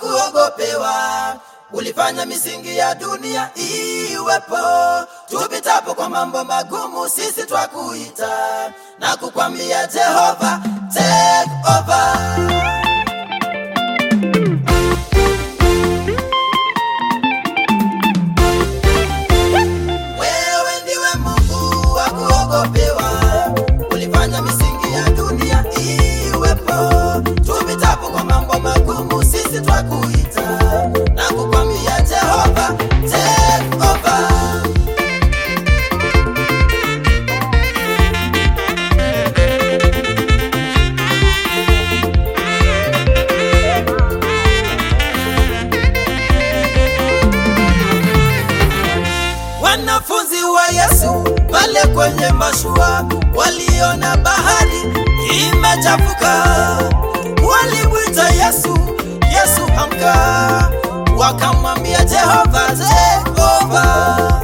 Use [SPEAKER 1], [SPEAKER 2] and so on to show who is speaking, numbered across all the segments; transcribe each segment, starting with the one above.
[SPEAKER 1] kuogopewa. Ulifanya misingi ya dunia iwepo, tupitapo kwa mambo magumu, sisi twakuita na kukwambia Jehova, take over. Wewe ndiwe Mungu wa kuogopewa, ulifanya misingi ya dunia iwepo. Tupitapo kwa mambo magumu, sisi twakuita na kukwambia Jehova, take over. Wanafunzi wa Yesu pale kwenye mashua waliona bahari imechafuka, walimwita Yesu, Yesu amka, wakamwambia Jehova take over.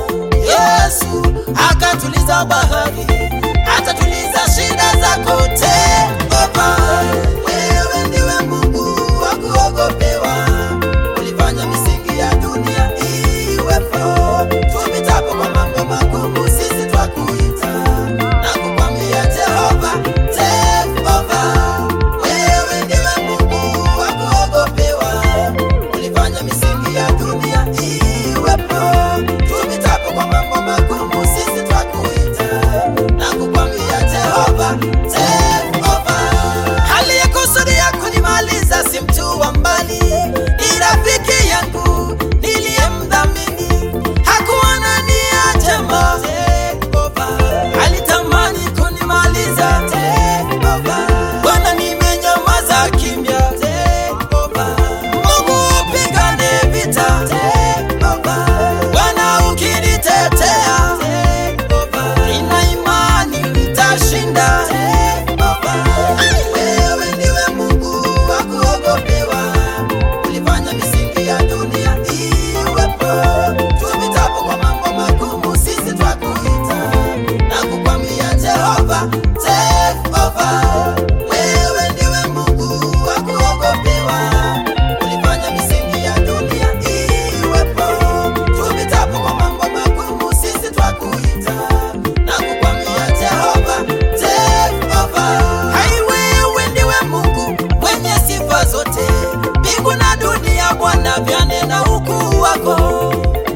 [SPEAKER 1] Yesu akatuliza bahari, atatuliza shida zako take over. Wewe ndiwe Mungu wa kuogopewa, ulifanya misingi ya dunia iwepo. Tupitapo kwa mambo magumu, sisi twakuita na kukwambia Jehova, take over. Wewe ndiwe Mungu wa kuogopewa, ulifanya misingi ya dunia iwepo. Tupitapo kwa mambo magumu, sisi twakuita na kukwambia Jehova, take over. Aliyekusudia kunimaliza si mtu wa mbali, ni rafiki yangu niliyemdhamini, hakuwa na nia njema. Take over. Alitamani kunimaliza. Take over. Bwana, nimenyamaza kimya. Take over. Mungu upigane vita. Take over. Bwana ukinitetea. Take over. Nina imani nitashinda. Take over. Wewe ndiwe Mungu wa kuogopewa, ulifanya misingi ya dunia iwepo. Tupitapo kwa mambo magumu, sisi twakuita na kukwambia Jehova, take over. Wewe ndiwe Mungu wa kuogopewa, ulifanya misingi ya dunia iwepo. Tupitapo kwa mambo magumu, sisi twakuita na kukwambia Jehova, take over. Hai, wewe ndiwe Mungu mwenye sifa zote, mbingu na dunia Bwana vyanena ukuu wako.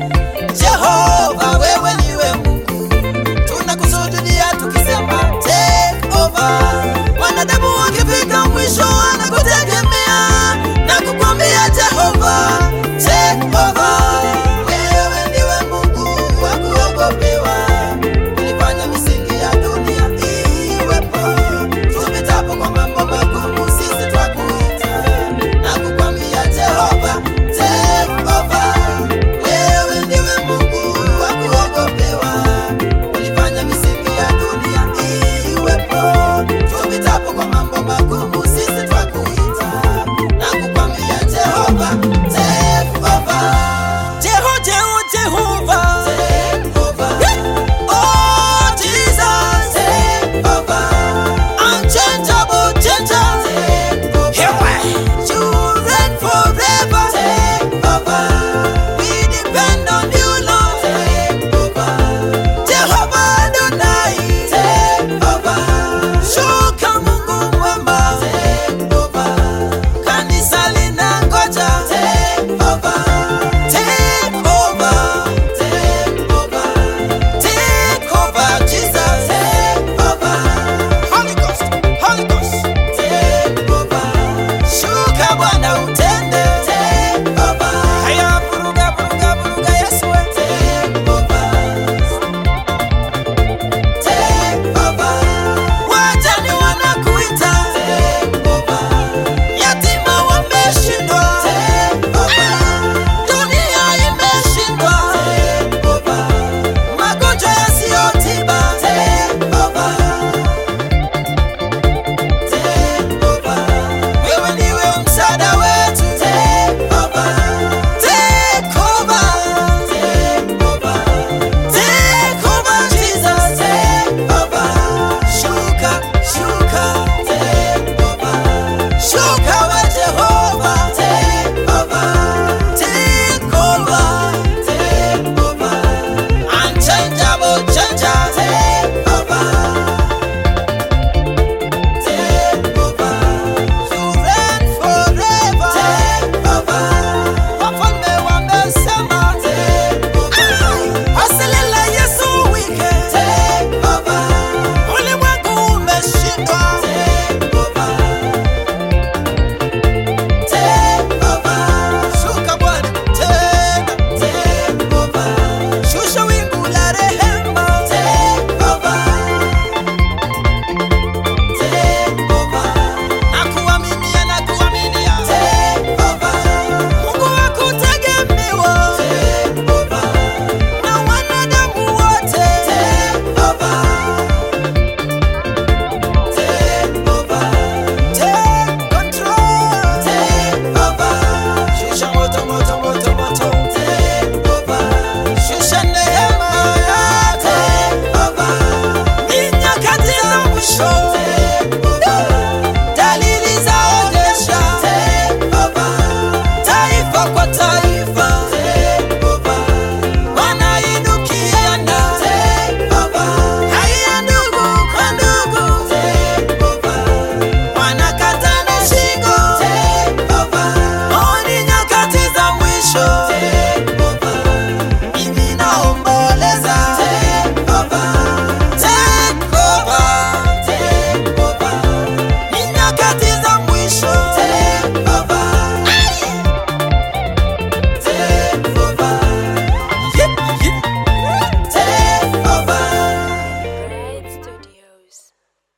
[SPEAKER 1] Jehova, wewe ndiwe Mungu, tunakusujudia tukisema take over. Wanadamu wakifika mwisho wanakutega